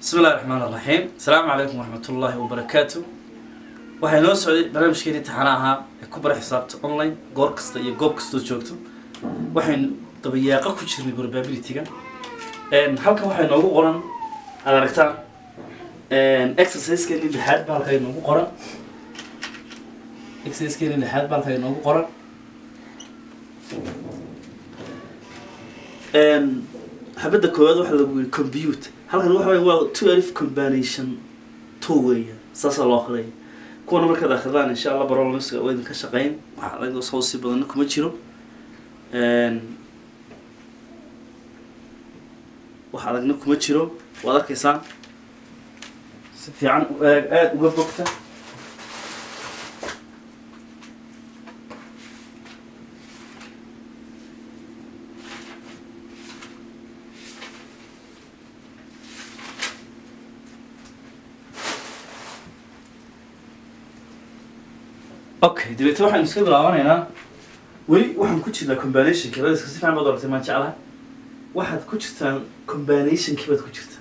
bismi illahi raxmaan iraxiim asalaamu calaykum waraxmat ullaahi wabarakaatu waxay noo socday barnaamijkeeni taxana ahaa ee ku bara xisaabta online goor kasta iyo goob kastoo joogto waxaynu dabayaaqo ku jirnay probability-ga halkan waxay noogu qoran aad aragtaan exercisekeeni lixaad ba halka inoogu qoran exercisekeeni lixaad ba halka inoogu qoran xabadda koowaad waxaa lagu yiri computer halkan waxa wey waa two alif combination two weeya saasaa loo akhriyay kuwana markaad akridaan insha allah barolamiska waa idinka shaqeyn wax adag soo sii badanna kuma jiro wax adagna kuma jiro waad arkaysaan si fiican u eeg aada uga bogta okay dabeete waxaynu iska bilaabanaynaa weli waxaan ku jirnaa combinationki radiska si fiican baad aragtay maan jeclaha waxaad ku jirtaan combinationkii baad ku jirtaa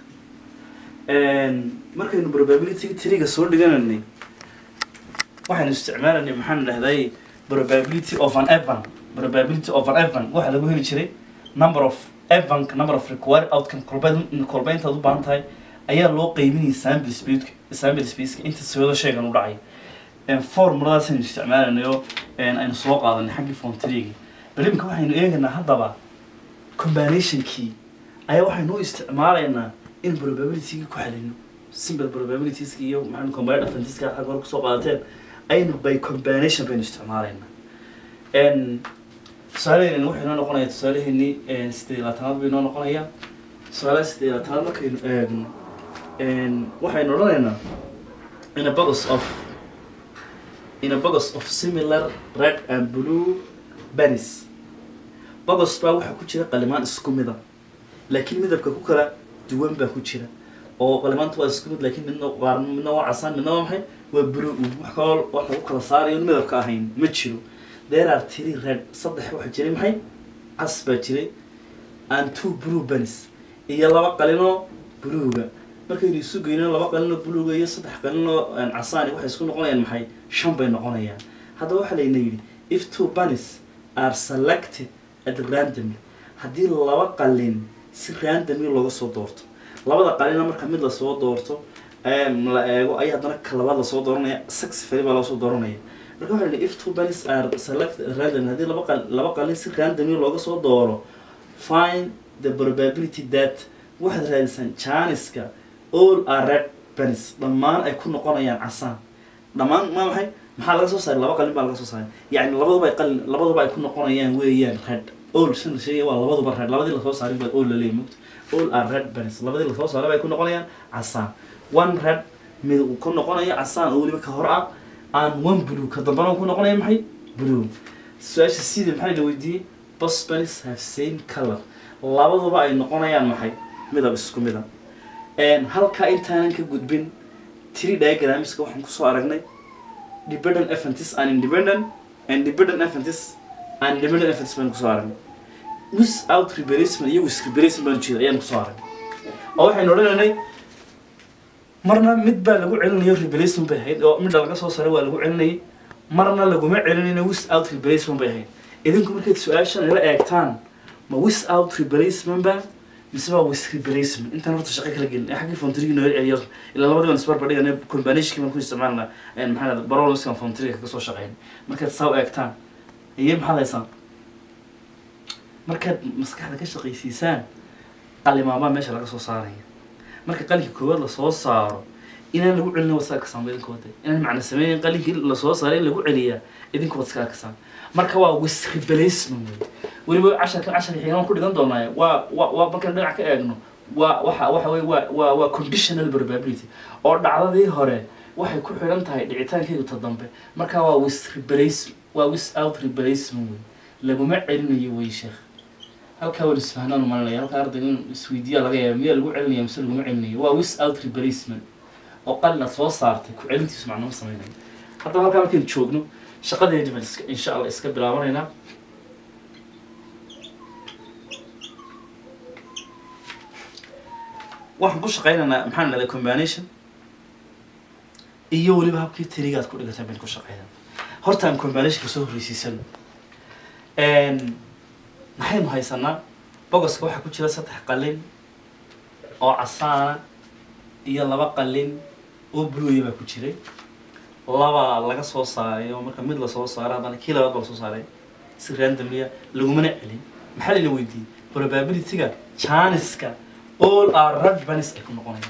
markaynu probability triga soo dhiganaynay waxaynu isticmaalaynay maxaan dhahday probability of an evan probability of an evan waxaa lagu heli jiray number of evan number of required outcome kolbeyn kolbeyntaad u baahan tahay ayaa loo qeyminayay sample speedka sample spaceka inta sawado sheegan u dhacay formuladaas aynu isticmaalaynayo aynu soo qaadanay xaggii form trigi bal iminka waxaynu eegaynaa haddaba combinationkii ayaa waxaynu u isticmaalaynaa in probability-ga ku xalino simple probabilitieska iyo maxaa combined advantageska xagga hore kusoo qaadateen aynu by combination baynu isticmaalaynaa tusaaleheenni waxay noo noqonaya tusaaleheeni sideed iyo labaatanaad bay noo noqonayaan tusaalaha sideed iyo labaatanaad markaynu eegno waxaynu odhanaynaa in a box of in a box of similar red and blue pennies box baa waxaa ku jira qalimaan isku mida laakiin midabka ku kala duwan baa ku jira oo qalimaanta waa isku mid laakiin midna qaar midna waa casaan midna waa maxay waa blue wax kaloo wax lagu kala saarayo midabka ahayn ma jiro there are three red saddex waxaa jiray maxay cas baa jiray and two blue pennies iyo laba qalinoo bluega markaynu isu geyno laba qalinoo buluga iyo saddex qalinoo casaani waxay isku noqonayaan maxay shan bay noqonayaan haddaba waxaa layna yidhi if two bunnies are selected at randomly haddii laba qalin si randomly looga soo doorto labada qalina marka mid lasoo doorto la eego ayaa haddana ka labaad lasoo dooranaya successfully baa loosoo dooranaya marka waxaa layidhi if two bunnies are selected at randomly haddii laba qal laba qalin si randomly looga soo dooro find the probability that waxaad raadisaan janiska all are red pennies dhammaan ay ku noqonayaan casaan dhammaan ma maxay maxaa laga soo saaray laba qalin baa laga soo saaray yacni labaduba ay qalin labaduba ay ku noqonayaan weeyaan red all shan la sheegaya waa labaduba red labadii lasoo saaray baa all laleeyahy mugta all are red pennies labadii lasoo saaray bay ku noqonayaan casaan one red mid uu ku noqonayo casaan oo weliba ka hor ah aan one blue ka dambana uu ku noqonaya maxay blue su-aasha sida maxaa la weydiiyey bos pennies have same color labaduba ay noqonayaan maxay midab isku mida halkaa intaanan ka gudbin three diagramska waxaan kusoo aragnay dependent eventis and independent and dependent eventis and independent eventis baan kusoo aragnay without replacement iyo with replacement baan jeeda ayaan kusoo aragnay oo waxaynu odhanaynay marna mid baa lagu celinayo replacement bay ahayd oo midha laga soo saaray waa lagu celinayay marna laguma celinayno without replacement bay ahayd idinku markayd su-aashan ila eegtaan ma without replacement ba mise waa with replacement intaan horta shaqo kala gelin xaggii fontrigi noo celiyo ilaa labadii baan isbarbar dhigana combinationki baan ku isticmaalna maxaa lahda barolskan fontriga kaga soo shaqeyn markaad saa u eegtaan iyo maxaad haysaan markaad maskaxda ka shaqaysiisaan qalimaabaa meesha laga soo saaraya marka qalinka koowaad lasoo saaro inaan lagu celina waad iska arkasaan idinka wada inaan macna sameynayn qalinkii lasoo saaray in lagu celiyaa idinka waad iska arkasaan marka waa with replacement wey weliba casharka casharka xigaan ku dhigan doonaa waa waa waa markaan dhinac ka eegno waa waxa waxa wey waa waa waa conditional probability oo dhacdadii hore waxay ku xidhan tahay dhicitaankeedu ta dambe marka waa with replace waa without replacement wey laguma celinayo wey sheekh halkaa wal isfahnaan malinaya halkaa ardayga in isweydiiyaa laga yaaba miyaa lagu celinaya mise laguma celinayo waa without replacement oo qalina soo saartay ku celintiisu macnama sameynayo haddaba halkaa markaynu joogno shaqadeedi baan iska insha allah iska bilaabanaynaa waxaan ku shaqaynaynaa maxaan dhahday combination iyo weliba habkii tirigaad ku dhigatay bayn ku shaqeynaa horta aan combinationka soo horreysiisano maxaynu haysanaa bogoska waxaa ku jira saddex qalin oo casaana iyo laba qalin oo bluya baa ku jiray laba laga soo saaray oo marka mid lasoo saaray haddana kii labaad baa lasoo saaray si randomlia lagumana celin maxaa layna weydiiyey probabilityga janiska all are red bunnies ay ku noqonayaan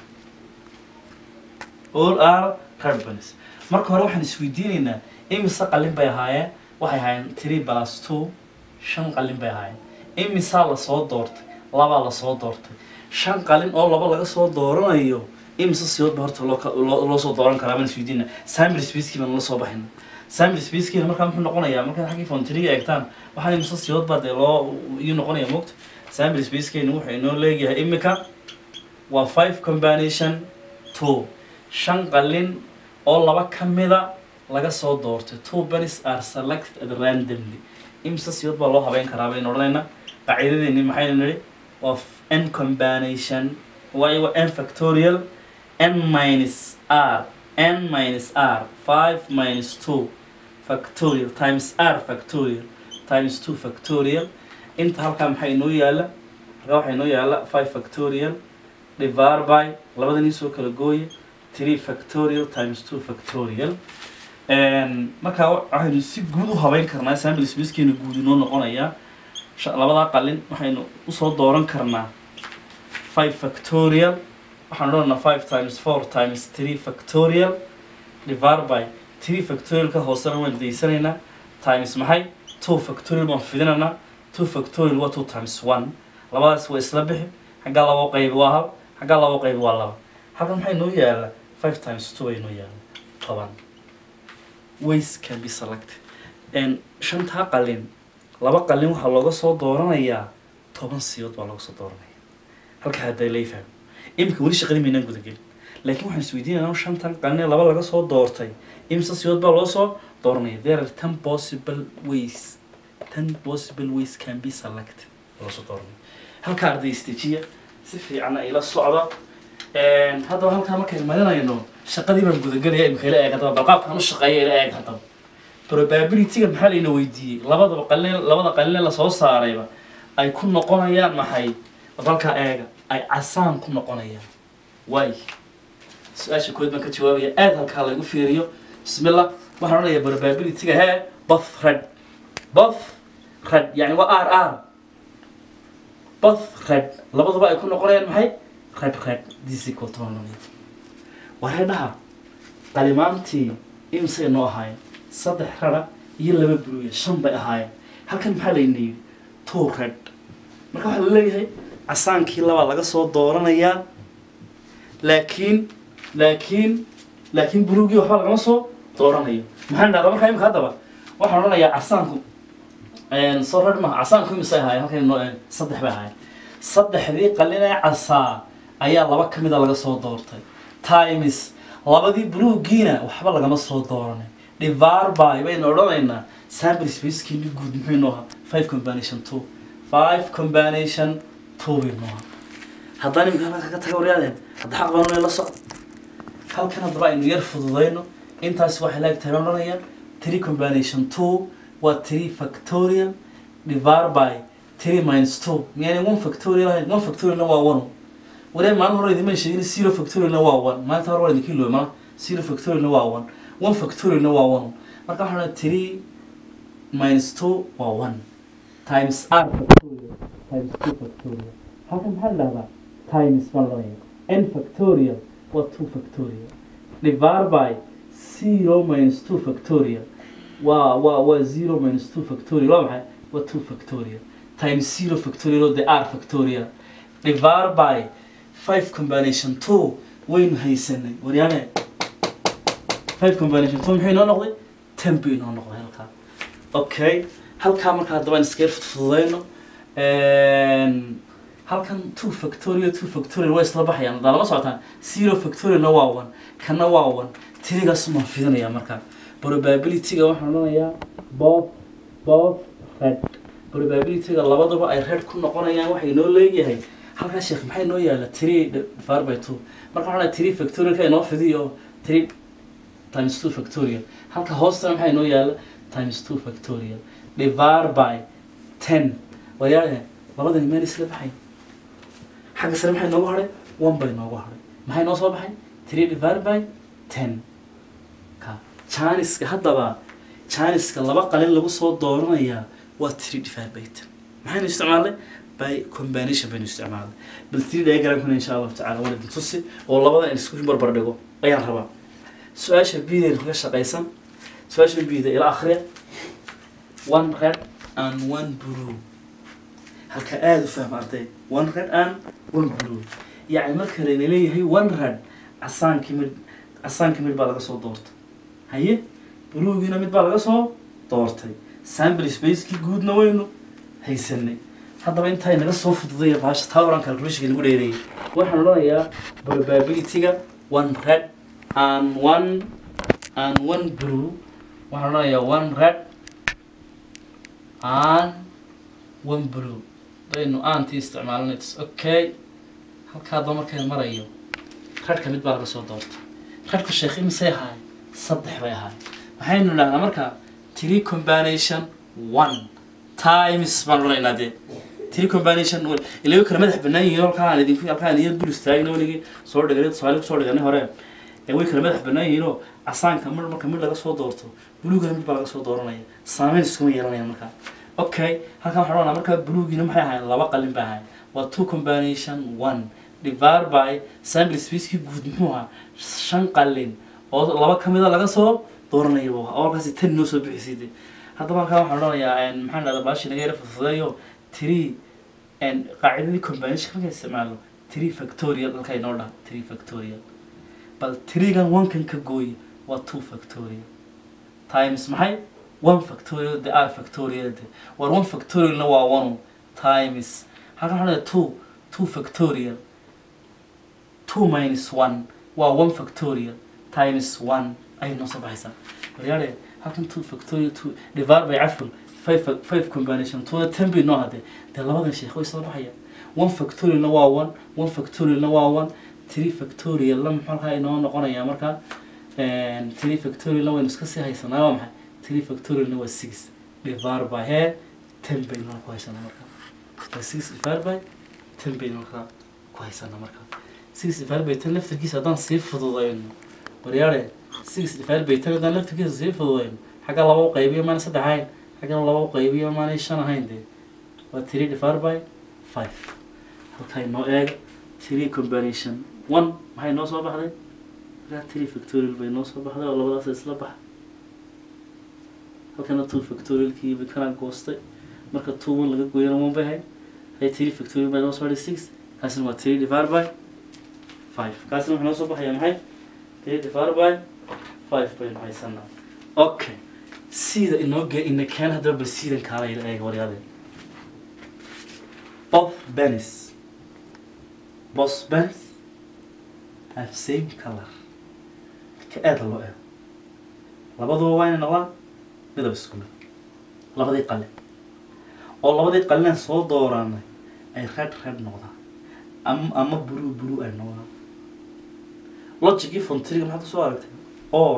all are red bunnies marka hore waxaan isweydiinaynaa imise qalin bay ahaayeen waxay ahaayeen three plus two shan qalin bay ahaayeen imisaa lasoo doortay labaa lasoo doortay shan qalin oo laba laga soo dooranayo imise siyood ba horta loo ka- loo loo soo dooran karaa baan isweydiina sample spacekii baan la soo baxayna sample spacekiina markaa muxuu noqonayaa markaad xaggii fontriga eegtaan waxaa imise siyood baa dee loo iyuu noqonaya moogta sample spacekeena wuxuu inoo leeyahay imika waa five combination two shan qalin oo laba ka mida laga soo doortay two bunnies are selected randomly imise siyood baa loo habeyn karaa baynu odhanaynaa qaacidadeeni maxaynu nidhi waa n combination waayo waa n factorial n minus r n minus r five minus two factorial times r factorial times two factorial inta halkaa maxaa inoo yaala halkaa waxaa inoo yaala five factorial divided by labada nin soo kala gooya three factorial times two factorial markaa waxaynu si guud u habeyn karnaa sample spacekeena guud inoo noqonayaa sha- labadaa qalin waxaynu usoo dooran karnaa five factorial waxaan odhanaa five times four times three factorial divided by three factorial ka hoosena waan daysanaynaa times maxay two factorial waan fidinaynaa two factorial waa two times one labadaas waa isla bixi xaggaa labo qaybi waa hal xaggaa labo qaybi waa laba halkan maxay noo yaala five times two ay noo yaala toban ways can be selected n shantaa qalin laba qalin waxaa looga soo dooranayaa toban siyood baa looga soo dooranaya halka hadda lay fahmo iminka weli shaqadii maynaan gudagelin laakiin waxaan isweydiinaynaa shantan qalin ee laba laga soo doortay imse siyood baa loo soo dooranaya there are ten possible ways ten possible ways can be selected loo soo dooranaya halka arday istejiya si fiican ay la socda haddaba halkaa markaynu marinayno shaqadii baan gudagelaya imika ila eeg haddaba bal qaabkaan u shaqeeya ila eeg haddaba probabilityga maxaa layna weydiiyey labadaba qalin labada qalin ee lasoo saarayba ay ku noqonayaan maxay balkaa eega ay casaan ku noqonayaan waay su-aasha kood baan ka jawaabaya aad halkaa lagu fiiriyo bismillah waxaan odhanayaa probabilityga hee both red both red yani waa r r both red labaduba ay ku noqonayaan maxay red red this equal to one waa reedhaha qalimaantii imsay noo ahaayeen saddex rara iyo laba buluuya shan bay ahaayeen halkan maxaa layna yidhi two red marka waxaa laleeyahay casaankii labaa laga soo dooranayaa laakiin laakiin laakiin buluugii waxba lagama soo dooranayo maxaan dhahdaa markaa imika haddaba waxaan odhanayaa casaanku soo red maha casaanku imisay ahaayeen halkan noo saddex bay ahaayeen saddexdii qalin ee casaa ayaa laba ka mida laga soo doortay times labadii buluugiina waxba lagama soo dooranay divarby baynu odhanaynaa sample spacekiini guud muxuu inoo ahaa five combination two five combination two bay inoo ahaa haddaan imika halkan kaga taga waryaadeen hadda xaq baan la socda halkan haddaba aynu yar fududayno intaas waxay laag tahay baan odhanayaa three combination two waa three factorial divided by three minus two miyaan one factorial ahayn one factorialna waa one waree maalin hore idinma sheegin zero factorialna waa one maalinta hore waa idinka ilooy mala zero factorialna waa one one factorialna waa one marka waxaan odhanaa three minus two waa one times r factorial times two factorial halkan maxaa la dhahdaa times baan odhanaya n factorial waa two factorial divided by zero minus two factorial waa waa waa zero minus two factorial waa maxay waa two factorial times zero factorial oo the r factorial divided by five combination two waynu haysanay waryaane five combination two maxay inoo noqday ten buu inoo noqday halkaa okay halkaa marka haddaba aan iskaga fudfududayno halkan two factorial two factorial way isla baxayaan haddaa lama socotaan zero factorialna waa one kana waa one tirigaas maan fidinayaa markaa probabilityga waxaan odhanayaa both both red probabilityga labaduba ay red ku noqonayaan waxay noo leeyahay halkaa sheekh maxay noo yaala three divided by two marka waxaan three factorial ka inoo fidiyo three times two factorial halka hoostana maxay noo yaala times two factorial divided by ten wayaale labadani meel isla baxay xagga sare maxay noogu hadhay one bay noogu hadhay maxay noo soo baxay three divided by ten ka janiska haddaba janiska laba qalin lagu soo dooranayaa waa three divided by ten maxaynu isticmaalnay by combination baynu isticmaalnay bal three diagramkana insha allahu tacala waan idin tusi oo labada in isku barbar dhigo ayaan rabaa su-aasha bidaynu kaga shaqaysan su-aasha bida ila akhriya one red and one blue halka aada u fahma arday one red and one blue yacni marka layna leeyahay one red casaankii mid casaankii mid baa laga soo doortay haye buluugiina mid baa laga soo doortay sample spacekii guudna waynu haysanay haddaba intaa naga soo fududaya baasha taa oran calculationka nagu dheereeyay waxaan odhanayaa probability-ga one red and one and one blue waxaan odhanayaa one red and one blue baynu aantii isticmaalinay tis okay halkaa daba markay marayo radhka mid baa laga soo doortay radhka sheekh imisay ahaay saddex bay ahaay waxaynu idhahnaa markaa three combination one times baan odhanaynaa dee three combination one ilayo kala madax bannaan yihiin halkaa aan idinku halkaa aan iyad dul istaagna weligii soo dhiganay tusaale kusoo dhiganay hore ee way kala madax bannaan yihiinoo casaanka mar marka mid laga soo doorto buluugana mid baa laga soo dooranaya saameyn iskuma yeelanaya markaa okay halkan waxaan odhanaa markaa buluugiina maxay ahayn laba qalin bay ahayn waa two combination one divided by sample spacekii guud muxuu ahaa shan qalin oo laba ka mida laga soo dooranaya buu ahaa oo halkaasi tan inoo soo bixisay de haddaba halkaa waxaan odhanayaa maxaan dhahdaa baashi naga yara fududeeyo three qaacidadii combination markaan isticmaalo three factorial halkaa inoo dhaha three factorial bal threegan one-kan ka gooye waa two factorial times maxay one factorial de r factorial de war one factorialna waa one times halkan waxaan dhahaa two two factorial two minus one waa one factorial times one ayay noo soo baxaysaa waryaale halkan two factorial two divided by caful five fa- five combination tuna ten bay noo hadee dee labadan sheekh way soo baxayaan one factorialna waa one one factorialna waa one three factorialna muxuu halkaa inoo noqonayaa markaa three factorialna waynu iska sii haysanaa waa maxay three factorialna waa six divided by he ten baynu ku haysanaa markaa waa six divided by ten baynu markaa ku haysanaa markaa six divided by ten laftarkiisa haddaan sii fududayno waryaale six divided by ten haddaan laftarkiisa sii fududayno xagga laba u qaybiyo maana saddex ahayn xaggana laba u qaybiyo maanay shan ahayn dee waa three divided by five halkaa inoo eega three combination one maxay noo soo baxday markaa three factorial bay noo soo baxday oo labadaas isla baxa halkana two factorialkii bay kana goostay marka two one laga gooyana one bay ahayd hay three factorial bay noo soo hadhay six kaasina waa three divided by five kaasina waxaa noo soo baxaya maxay three divided by five baynu haysanaa okay sida inoo ge ina keen haddaba bal sidan kaala ila eega waryaadeen both pennies both pennies have same color ka aada loo eego labaduba waa inay noqdaan midab isku mid labadii qalin oo labadii qalinaan soo dooranay ay red red noqdaan ama ama blue blue ay noqdaan logicii fontriga maxaad kusoo aragtay or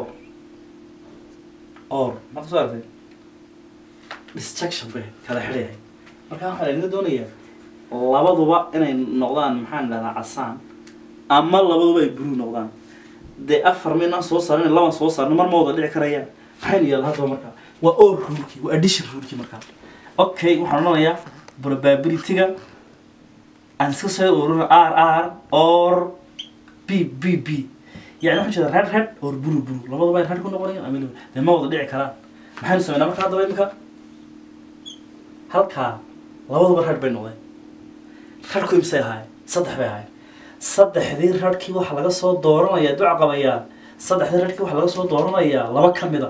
or maxaad kusoo aragtay distraction bay kala xidhayahay marka waxaa laga doonayaa labaduba inay noqdaan maxaan dhahdaa casaan ama labaduba ay blue noqdaan dee afar midnaan soo saarin laban soo saarno mar ma wada dhici karayaan maxaynu yeelna haddaba markaa waa or rulkii waa addition rulkii markaa okay waxaan odhanayaa probability-ga aan iska soo ururina r r or b b b yani waxaan jeeda red red or blue blue labaduba ay red ku noqonayaan ama blue. dee ma wada dhici karaan maxaynu sameynaa marka haddaba imika halkaa labaduba red bay noqdeen radhku imsay ahaayeen saddex bay ahaayeen saddexdii radhkii waxaa laga soo dooranayaa duca qabayaa saddexdii radhkii waxaa laga soo dooranayaa laba ka mida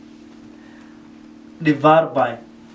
divide by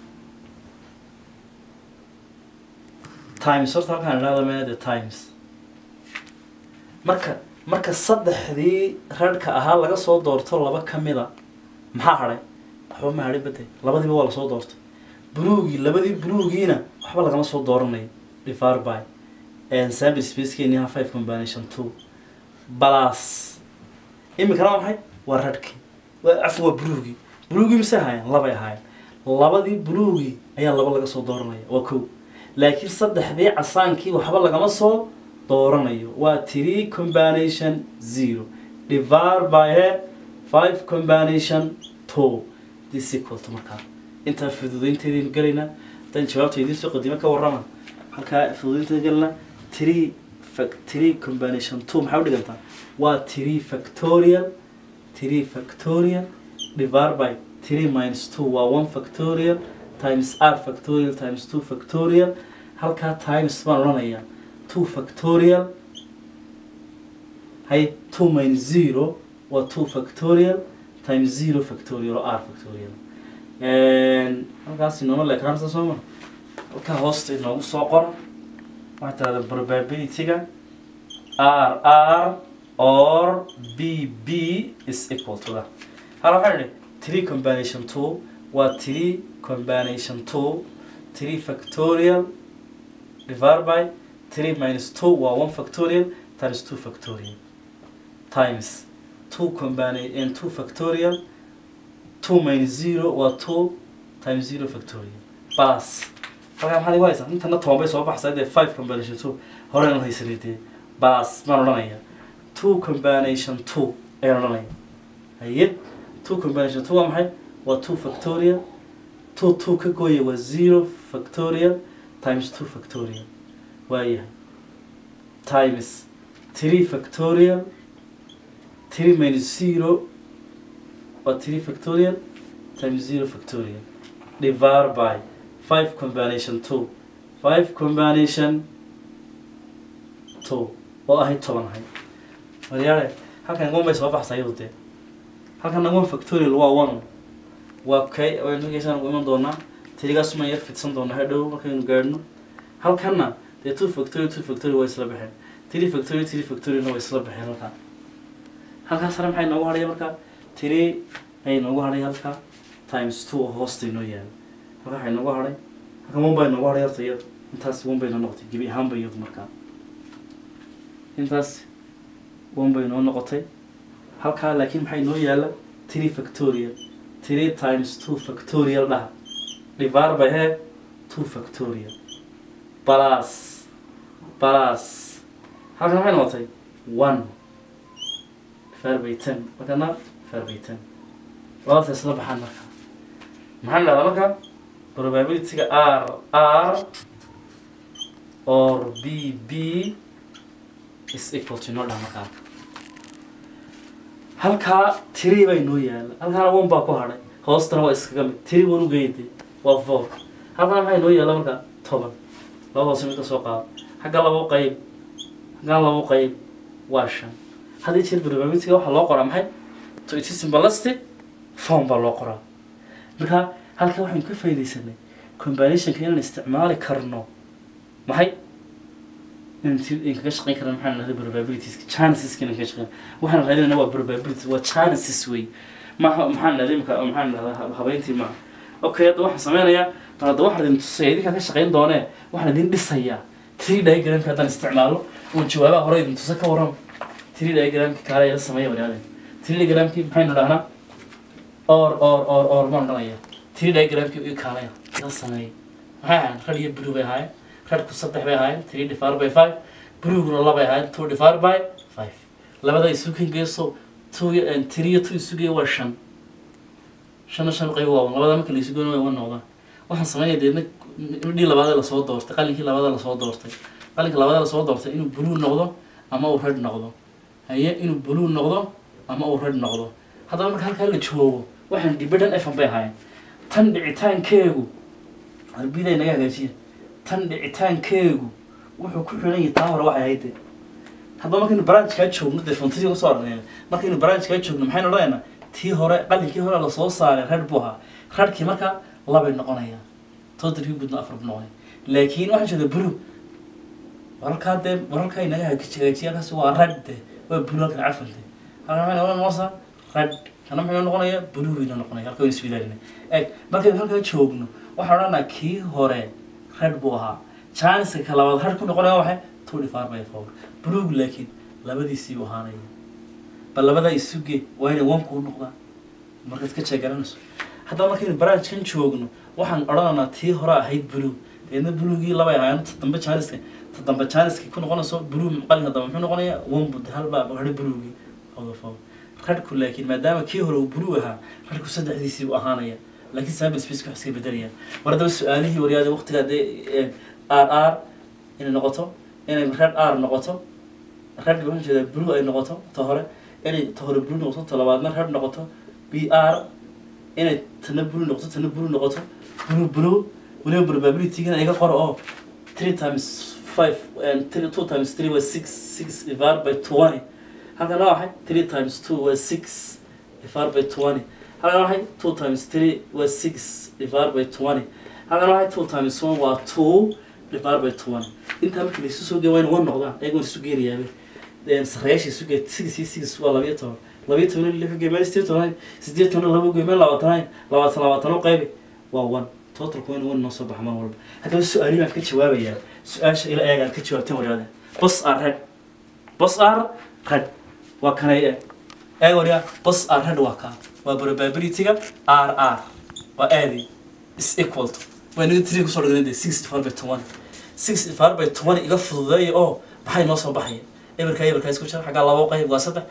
times horta halkaan idhahda meenade times marka marka saddexdii radhka ahaa laga soo doorto laba ka mida maxaa hadhay waxba ma hadhay bade labadiiba waa lasoo doortay buluugii labadii buluugiina waxba lagama soo dooranayo divide by sample spacekeeni ha five combination two plus iminkana waa maxay waa radhkii waa cafi waa buluugii buluugii mise ahaayeen labay ahaayeen labadii buluugii ayaa laba laga soo dooranaya waa kow laakiin saddexdii casaankii waxba lagama soo dooranayo waa three combination zero divide by he five combination two this equal to markaa intaa fududeynteedaynu gelaynaa haddaan jawaabta idiin soo qadimo ka warrama halkaa fududeynteeda gelaynaa three fac three combination two maxay u dhigantaa waa three factorial three factorial divide by three minus two waa one factorial times r factorial times two factorial halkaa times baan odhanayaa two factorial hay two minus zero waa two factorial times zero factorial oo r factorial halkaas inooma leekaansa soo ma halkaa hoosta inoogu soo qora waxaa tirahda probability-ga r r or b b is equal to that hala waxaan idhi three combination two waa three combination two three factorial divided by three minus two waa one factorial times two factorial times two combine and two factorial two minus zero waa two times zero factorial plus halkaa maxaad igu haysaa intana toban bay soo baxsaa dee five combination two horena haysanay dee plus baan odhanaya two combination two ayaan odhanaya haye two combination two waa maxay waa two factorial two two ka gooya waa zero factorial times two factorial waayahay times three factorial three minus zero waa three factorial times zero factorial divided by five combination two five combination two oo ahayd toban ahayd waryaale halkan one bay soo baxsa iyadu dee halkan one factorial waa one waa kay waynugeysaan ugu iman doonaa tirigaas ma yar fidsan doonaa hadhow markaynu gaadhno halkanna dee two factorial two factorial waa isla baxeen three factorial three factorialna waa isla baxeen halkaa halkaa sare maxay noogu hadhaya markaa three ayay noogu hadhay halkaa times two oo hoosta inoo yaala halkaa waxay noogu hadhay halkan one bay noogu hadhay horta iyada intaas one bay noo noqotay gebi ahaanba iyadu markaa intaas one bay noo noqotay halkaa laakiin maxay noo yaala three factorial three times two factorial dhaha divided by he two factorial plus plus halkan maxay noqotay one divided by ten markana divided by ten labadaas isla baxaan marka maxaan dhahdaa marka probability-ga r r or b b is equal to noo dhaha markaa halkaa tiri bay noo yaala halkaana one baa ku hadhay hoostana waa iskaga mid tiri wan ugeyde waa four halkaana maxay noo yaala marka toban laba hoose mid ka soo qaado xagga labo qayb xaggan labo qayb waa shan haddii jeer probability-ga waxaa loo qoraa maxay to it is simplistic form baa loo qoraa marka halkaa waxaynu ka faaidaysanay combinationka inaan isticmaali karno maxay inaan kaga shaqeyn karna maxaan dhahday probabilities chanceska inaan kaga shaqeyn waxaan raadinayna waa probabilities waa chances wey maaha maxaan dhahday imka maxaan dhahdaa habeyntii maaha okay hadda waxaan sameynayaa bal hadda waxaan idin tusaya idinkaa ka shaqeyn doonee waxaan idin dhisayaa three diagramka haddaan isticmaalo oon jawaabaha hore idin tusa ka waran three diagramki kaale ila sameeya walaalahay three diagramki maxaynu dhahnaa or or or or maan odhanaya three diagramki i kaalaya ila sameeya maxay ahayn rad iyo blue bay ahaayeen radku saddex bay ahaayeen three divided by five blueguna labay ahaayeen two divided by five labada isugu geeso two and three iyo two isugu waa shan shanna shan qayb waa labada marka la isugu waa wan noqdaan waxaan sameynaya deedna midhii labaad lasoo doortay qalinkii labaad lasoo doortay qalinka labaad lasoo doortay inuu blue noqdo ama uu red noqdo haye inuu blue noqdo ama uu red noqdo haddaba marka halkaa la joogo waxaan dibadhan efan bay ahaayeen tan dhicitaankeegu arbiday naga hagaajiya tan dhicitaankeegu wuxuu ku xiran yahay taa hore waxay ahayd dee haddaba markaynu branchkaa joogno dee fontadii usoo arnayna markaynu branchkaa joogno maxaynu odhanaynaa tii hore qalinkii hore lasoo saaray red buu ahaa redkii marka labay noqonayaan totalkii gudna afar buu noqonaya laakiin waxaan jeeda blue waralkaa dee waralkaa inaga hagaajiya halkaas waa red de waa blue halkan cafan de halkan maxay noqon noqonaysaa red kana maxay noqonaya blue bayna noqonaya halka wayna iswilaalina eeg markaynu halkaa joogno waxaan odhanaa kii hore red buu ahaa chanska ka labaad red ku noqonaya waxay two divided by four buluug laakiin labadiisii buu ahaanaya bal labadaa isuge waa inay one kuu noqdaan markaad ka jeegaranayso haddaba markaynu branchkan joogno waxaan odhanaynaa tii hore ahayd buluug deedna buluugii labay ahaayeen ta dambe jaaniska ta dambe jaaniska ku noqonayso buluug qalinka dambe muxuu noqonayaa one bud halbaa hadhe buluugii oga four rarhku laakiin maadaama kii hore uu buluug ahaa rarhku saddexdiisii buu ahaanaya laakiin sample space wax iska bedelayaan war haddaba su-aalihii waryaada waqtigaa dee r r inay noqoto inay red r noqoto red waxaan jeedaa blue ay noqoto ta hore inay ta hore blue noqoto ta labaadna red noqoto b r inay tana blue noqoto tana blue noqoto blue blue weliba probability-gana iga qoro oo three times five and three two times three was six six divided by twenty halkana waxay three times two was six divided by twenty halkana waxay two times three was six divided by twenty halkana waxay two times one waa two divided by twenty intaa markii laisu soo geeya waa in one noqdaan ayagoon isu geenayaaba sareyaasha isu geey six iyo six waa labiyo toban labiyo toban lix geey meel sideed toban sideed toban laba geey meel labaatan labaatan labaatan u qaybi waa one totalku in one noo soo baxa mar walba haddaba su-aalihi baan ka jawaabayaa su-aasha ila eeg aad ka jawaabteen waryaade bos are red bos are red waa kanay eeg eeg waryaa bos are red waa kaa waa probability-ga r r waa aadi is equal to waa inaga tiri kusoo dhignay six divided by twenty six divided by twenty iga fududeeya oo maxay noo soo baxaya eberka eberka isku jira xaggaa labo qayb waa saddex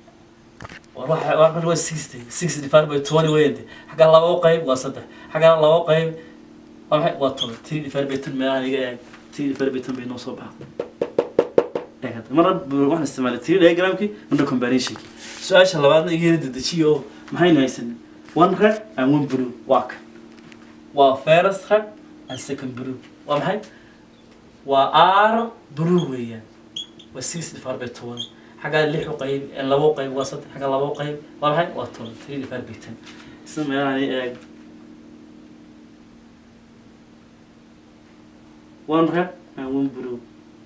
waa sixty six divided by twenty weyante xaggaa labo qayb waa saddex xaggaa labo qayb waa maxay waa toban three divided by ten meelaha iga eeg three divided by ten bay noo soo baxa marna waxaan isticmaalay three diagramkii marna combinationkii su-aasha labaadna iga yara dedejiyo oo maxaynu haysanay one red and one blue waa kan waa first red and second blue waa maxay waa r blue weeyaan waa six divided by toban xaggaa lix u qayb labo qayb waa saddex xaggaa labo qayb waa maxay waa toban three divided by ten isla meelahan eeg one red and one blue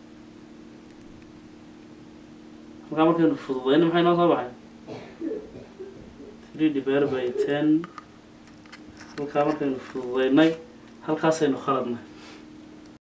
halkaa markaynu fududayna maxay noo soo baxay three divided by ten halkaa markaynu fududaynay halkaasaynu khaladnay